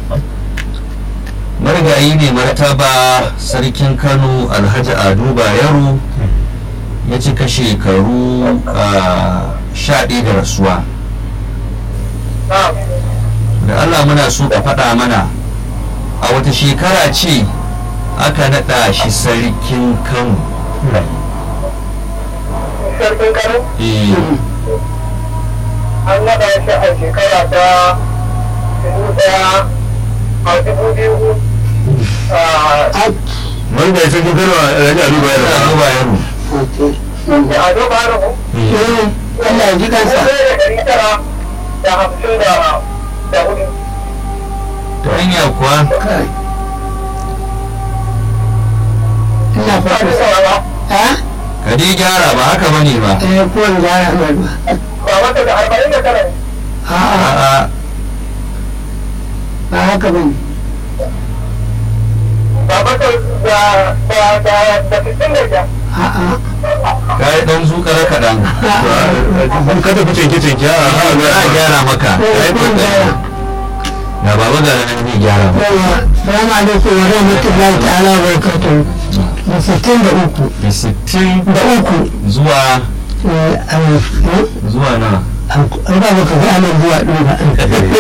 marigayi ne martaba sarkin kano alhaji ado bayero ya cika shekaru sha ɗaya da rasuwa da allah muna so ka faɗa mana a wata shekara ce aka naɗa shi sarkin kano sarkin kano eh an naɗa shi a shekara ta dubu ɗaya a dubu biyu wanda ya san kano a rage abu bayan ado bayero da ado ba da ku Allah ya ji kansa da ɗari tara da hamsin da da hudu ta hanya kuwa kai ina ba fata da saurara ha ka dai gyara ba haka bane ba eh ko in gyara mai ba ba wata da arba'in da tara ne a'a a'a ba haka bane ba wata da da da da sittin da biyar a'a ka yi ɗan zukara kaɗan kada ku cinke cinke a a gyara maka ka yi kokari da baba ga nan zai gyara maka yawa salamu alaikum wa rahmatullahi ta'ala wa barakatuhu da sittin da uku da sittin da uku zuwa eh, an zuwa na an ba baka ga anan zuwa ɗin ba